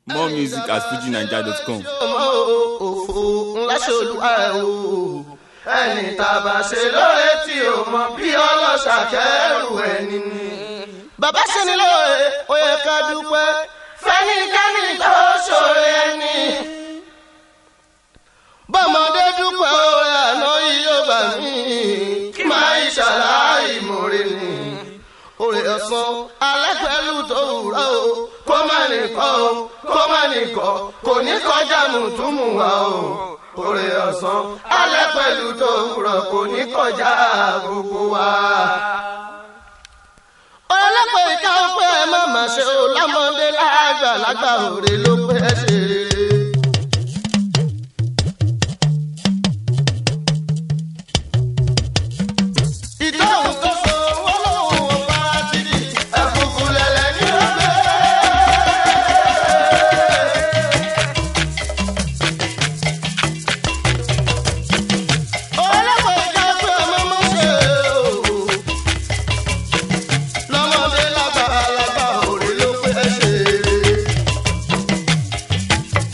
More music at fujinaija.com. ọmọ òfò ńlá ṣolúwa ẹ̀ o ẹni tàbá ṣe lóore tí o mọ bí ọlọ́ṣà kẹrù ẹni ni. bàbá ṣe ni lóore ó yẹ ká dúpẹ́ fẹ́nikẹ́ni tó ṣòro ẹni. bọ́mọdé dúpẹ́ oore àná yìí yóò gbà mí kí máa ń ṣàlàyé ìmọ̀re ni. oore ọ̀sán alápẹ̀lú tó wúrọ̀ o kó má nìkan o kó má nìkan kò ní kọjá mùtúmù wa o. oore ọ̀sán alápẹ̀lú tó wúrọ̀ kò ní kọjá gbogbo wa. ọlọ́pàá ìka ọpẹ́ ẹ má má ṣe o lámọ́dé lágbà lágbà òre ló pẹ́ ṣe rere. ìtọ́hùn tó so owó lọ́wọ́ wọn bá ti di ẹ̀kúkú lẹ̀lẹ̀ ní ọgbẹ́. ọlọ́pàá ìka ọpẹ́ ẹ má má ṣe o lọ́mọdé lágbà lágbà òre ló pẹ́ ṣe rere.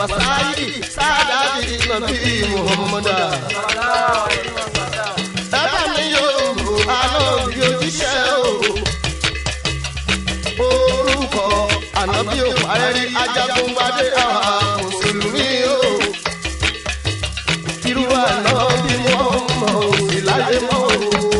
wasaidi sadadi nabi muhammadu. ẹ bá mi yóò mú àná bí òjíṣẹ́ o. orúkọ ànábì ò parẹ́rí ajagunpadé àwọn mùsùlùmí o. irú àná bí wọ́n mọ̀ ò sí láyé mọ́ o.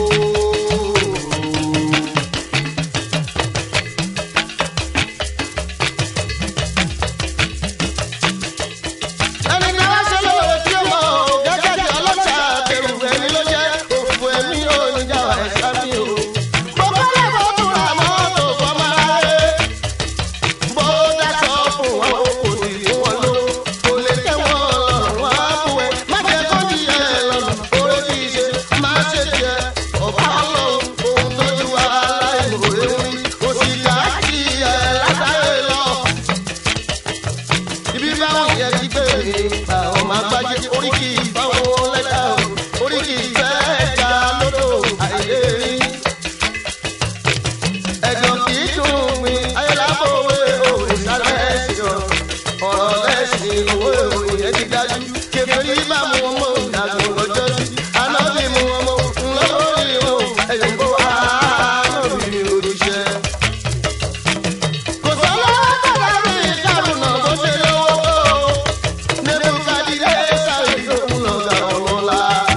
ẹni náà ṣe lóore tí ó mọ̀ ọ́ gẹ́gẹ́ bí ọlọ́ṣà kẹrù ẹni ló jẹ́ òfò ẹ̀mí oníjà ẹ̀ṣá mi o. mo kọ́lé mo tún ra mọ́tò fọmọ aráyé. bó dáṣọ fún wọn kò sì fún wọn ló. kò lè tẹ́ wọn lọ́rùn wọn á fún ẹ. má jẹ́ kó ní ẹ lọ́nà oore kì í ṣe má ṣe tiẹ̀. ọ̀pá ọlọ́run ohun tójú aláìmọ̀ọ́rẹ́ wí. òsì dá kí ẹ látàrí lọ ibi báwọn yẹ kí gbé mi àwọn máa gbájé oríkì báwọn lẹ́dà o oríkì fẹ́ ẹja lódò àìlè rí. ẹ̀gbọ́n kì í dùn mí ayélujáfowé òwe sálẹ̀ ẹ̀sìn ọ̀rọ̀ lẹ́sìn owó òwe yẹn ti dájú. kẹfẹ́rí bá mu ọmọ ìdàgbò lọ́jọ́ sí anábì mu ọmọ ńlọ́wọ́rì o ẹ̀yìn kó anábì òjíṣẹ́. kò sọ́wọ́ bàbá mi ìdárùnà bó ṣe lówó nebukadire sáré lóhùn lọ́gà ọlọ́lá.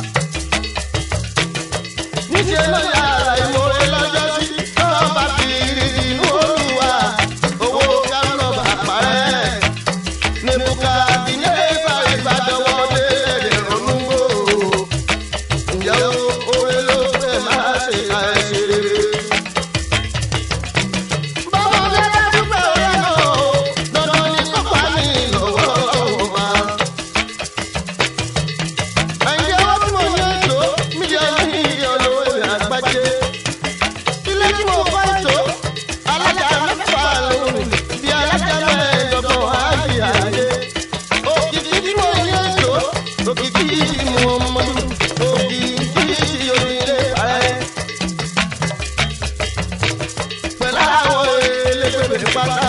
níṣẹ́ ló yára ìmọ̀re lọ́jọ́ sí lọ́wọ́ bá fi rí inú olúwa owó kánú bá parẹ́. nebukadire sáré gbàdọ̀wọ́ dé ẹ̀rẹ̀ ronú wò. ǹjẹ́ oore ló fẹ́ máa ṣe ká ẹ ṣe rere. Bọ́mọdé bá dúpẹ́ orí ẹ̀ náà, dandan ni kó pa mí lọ́wọ́ ọ̀hún wa. Àyìnjẹ́ wọ́n tí mo ní ètò mílíọ̀nù mílíọ̀nù owó ìrìn àgbájé. Ilé tí mo kọ́ ètò alájà mẹ́fà lóhùn bí alájà mẹ́ẹ̀ẹ́dọ́gbọ̀n áàyè àyè. Òkìkí tí mo ní ètò òkìkí mo mọ̀ òkìkí onílé parẹ́ pẹ̀lú àwọn elégbèbè pátá.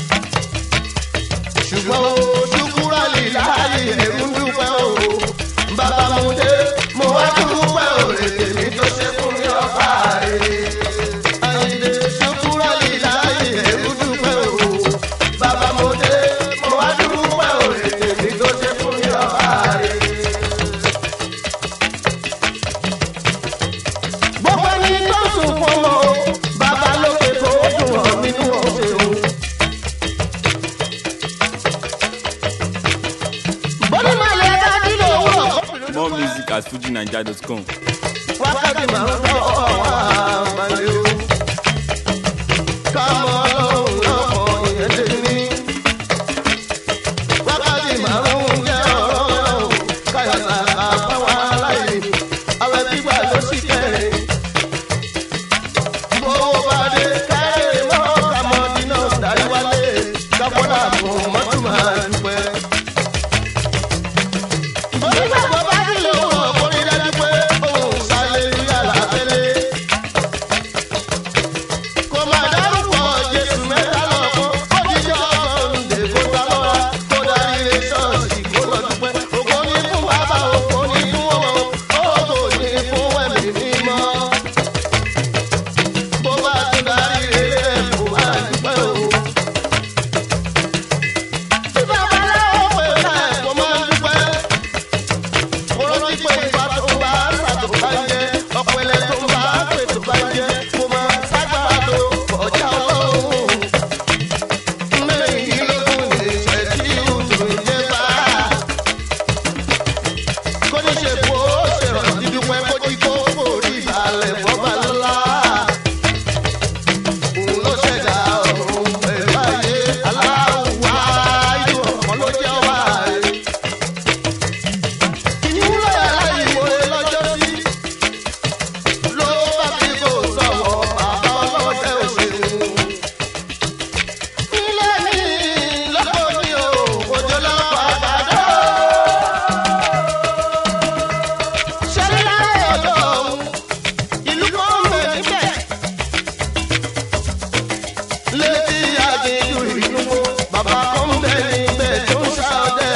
ṣùgbọ́n o ṣùkúrà lè láàyè ẹ̀rú dúpẹ́ o. bàbá mo dé mo wá dúpẹ́ o èdè mi tó ṣe fún mi ọba rẹ̀. àyìnlé ṣùkúrà lè láàyè ẹ̀rú dúpẹ́ o. bàbá mo dé mo wá dúpẹ́ o èdè mi tó ṣe fún mi ọba rẹ̀. gbogbo ẹni tó sùn fún ọmọ o bàbá lókè tó dùn ọ nínú ọ̀sẹ̀ o. bọ́lí máa lè bá nílò owó More music at fujinaija.com. wákàtí máa ń tọ́ àwọn àmàlẹ́ o. kámọ́ ọlọ́run lọ́kọ̀ ìyẹn lé ní. wákàtí máa ń jẹ́ ọ̀rọ̀ káyọ̀tà àbáwọn aláìní. àwẹ̀ gbígbà ló sì kẹrin. bówó bá dé káyọ̀ mọ́ kàmọ́dínà darí wálé. kápọ́nà fún mọ́tò máa dúpẹ́. onígbàgbọ́ bá nílò owó ọkùnrin dájú pé òun sáré yàrá tẹ́lẹ̀. kò máa dárúkọ jésù mẹ́ta lọ́kọ́ ó jíjọ́ ọ̀ǹdè kó ta lọ́ra kó darí ilé ṣọ́ọ̀ṣì kó lọ dúpẹ́. ògo ní fún bàbá ògo ní fún ọmọ ògo ní fún ẹ̀mí mímọ́. bó bá tún darí ilé ẹ̀ kó máa dúpẹ́ o. tí babaláwo pè ká ẹ̀ kó máa dúpẹ́ rántí pé ìgbà tó bá ṣàtò bá jẹ ọ̀pẹ̀lẹ̀ tó bá pè tó bá jẹ kò máa ságbára tó ọjà ọlọ́run. mẹ́rìndínlógún lè ṣe tí ìhùtò ìjẹ́ bá. kó ní ṣe kó ṣèrànjú dúpẹ́ kó jí kó forí ìbàlẹ̀ fọ́ba lọ́la. òun ló ṣẹ̀dá ọ̀run pẹ̀lú ayé aláwọ̀ ayé ọ̀kan ló jẹ́ wá rẹ̀ ìwúlò aláìmoore lọ́jọ́ sí ló bá bí kò sọ̀wọ́ bàbá ọlọ́dẹ òṣèlú. ilé mi lọ́kọ̀ ní o òjò lọ́kọ̀ àgbàdo. ṣẹlẹ̀ láyé ọ̀dọ́ ọ̀hún ìlú kan ń bẹ níbẹ̀. létí àdéhùn ìlú wo bàbá kan ń bẹ níbẹ̀ tó ń ṣàdé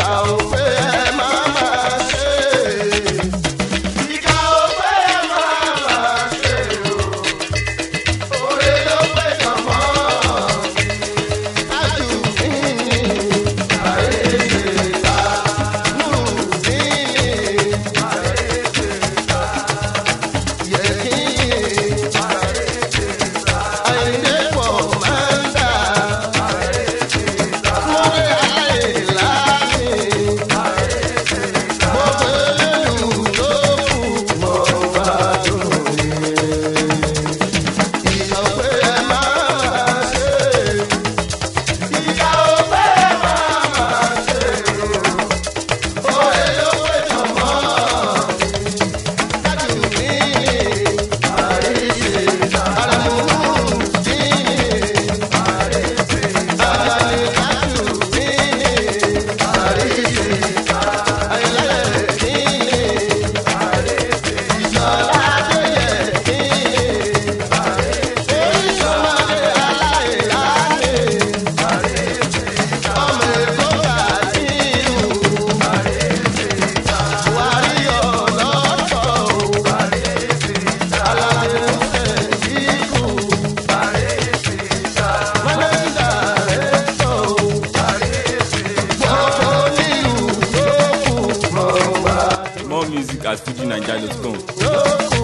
ìkà ò pé ẹ máa máa ṣe. ìkà ò pé ẹ máa máa ṣe o. oore ló pé jọmọ́. ájú mi ni àyè ta nù mí ni àyè ta yẹ kí àyè pọ̀ máa ń dà. More music at fujinaija.com. Yóò kú